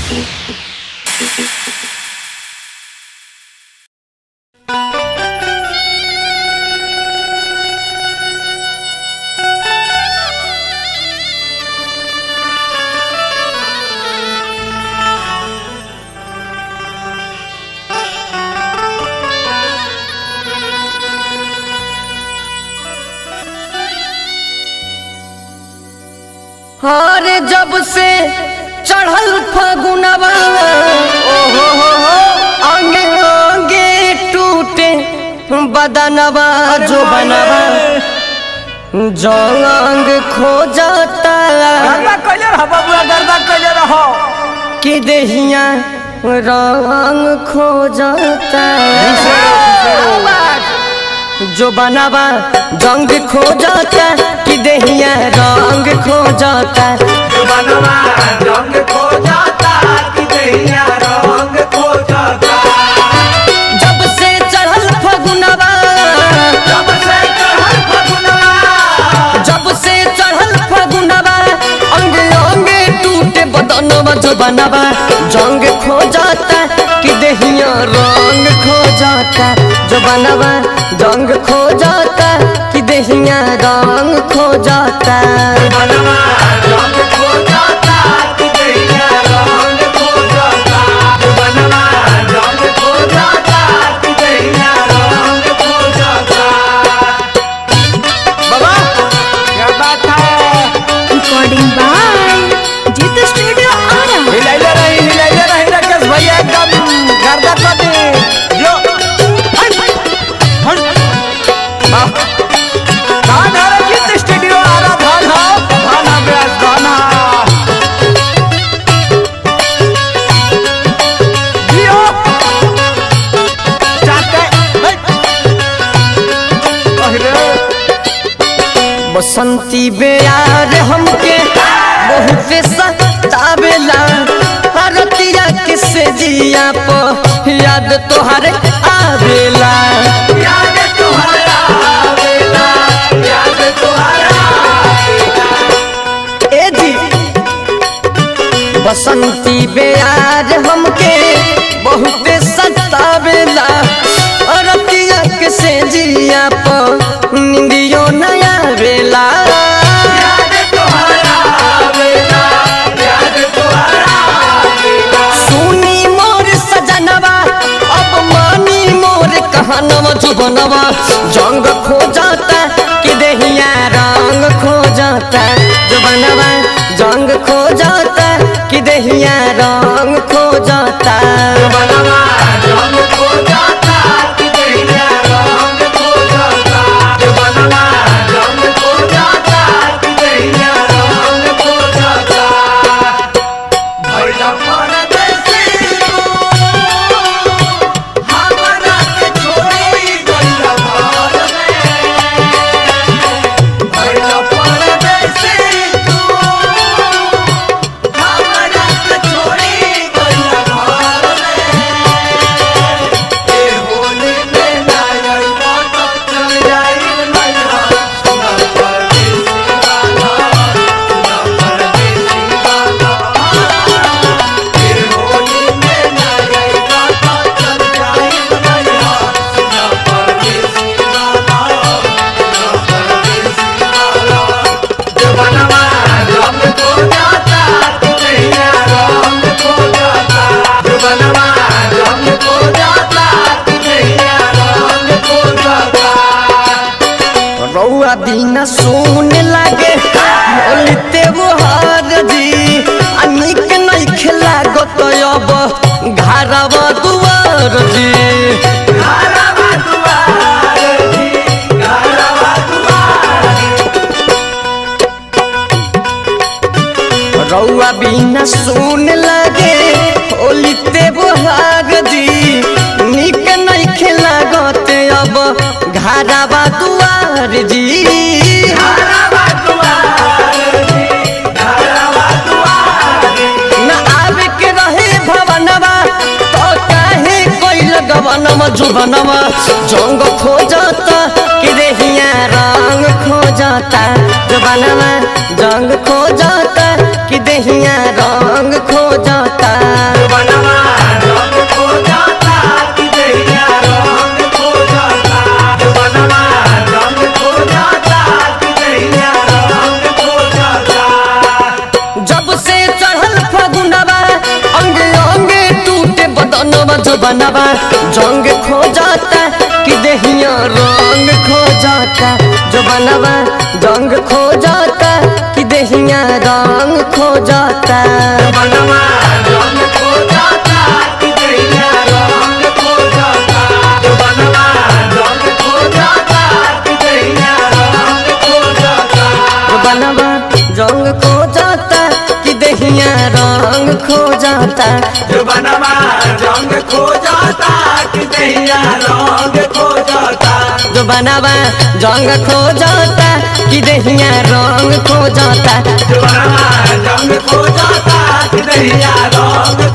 हरे जब से चढ़ल फगुनवा ओहो हो हो अंगे अंगे टूटे बदनवा जो बनवा जंग खो जाता गर्दा कैले रह बबुआ गर्दा कैले रहो कि देहिया रंग खो जाता जो बनवा जंग खो जाता कि देहिया रंग खो जाता बनवा रंग खो जाता कि दैया रंग खो जाता जब से चढ़ल फगुनवा जब से चढ़ल फगुनवा जब से चढ़ल फगुनवा अंग अंग टूटे बदनवा जो बनवा जंग खो जाता कि देहिया रंग खो जाता जो बनवा जंग खो जाता कि देहिया रंग खो जाता बनवा रंग खो जाता कि दैया रंग खो जाता बनवा रंग खो जाता कि दैया रंग खो जाता बाबा क्या बात है recording by Jita Studio Ara. हिलाइले रही हिलाइले रही राकेश भैया एकदम गर्दा कर दी जो हट हट बाप धान हरा गीत स्टूडियो आ रहा धान हा धान हा ब्यास धान हा जियो चाहते हट अरे बसंती बेयार हमके बहुत सतावेला हरतिया किसे जिया प याद तोहर आवेला याद तुम्हारा आवेला याद तुम्हारा ए जी बसंती बेयार हमके बहुत सतावेला हरतिया किसे जिया प निंदियो नया बेला याद तुम्हारा आवेला याद तुम्हारा आवेला सुनी मोर सजनवा अब मानी मोर कहनवा जुबनवा जंग खो जाता कि देहिया रंग खो जाता जुबनवा जंग खो जाता कि देहिया रंग खो जाता बनवा रंग खो जाता कि दैया रंग खो जाता बनवा रंग खो जाता कि दैया रंग खो जाता भैया परदेसी तू हमरा के छोड़ी गइला घर में भैया परदेसी तू हमरा के छोड़ी गइला घर में ए होली में ना आइला तो चल जाई मैया सुना परदेसी वाला सुना परदेसी वाला ए होली में ना आइला तो चल जाई मैया सुना परदेसी वाला सुना परदेसी वाला जवानवा रंग खो जाता कि दैया रंग खो जाता जवानवा रंग खो जाता कि दैया रंग खो जाता रौआ बिना सुन लागे बोलते वो हार जी अनिक नहीं खिला गो तो अब घरवा दुआर जी घरवा दुआर जी घरवा दुआर रौआ बिना सुन लागे होलिते बुहार जी निक नहीं खिला गते अब घरवा दुआर जी घरवा दुआर जी घरवा दुआर न आवे के रहे भवनवा तो काहे कोई लगवनवा जुबनवा जंग खो जाता कि देहिया रंग खो जाता जुबनवा जंग खो जाता कि देहिया रंग खो जाता जो बनवा जंग खो जाता कि देहिया रंग खो जाता जो बनवा जंग खो जाता कि देहिया रंग खो जाता बनवा रंग खो जाता कि दैया रंग खो जाता बनवा रंग खो जाता कि दैया रंग खो जाता जो बनवा जंग खो जाता कि देहिया रंग खो जाता जो बनवा रंग खो जाता कि दैया रंग खो जाता जो बनवा जंग खो जाता कि देहिया रंग खो जाता जो बनवा रंग खो जाता कि दैया रंग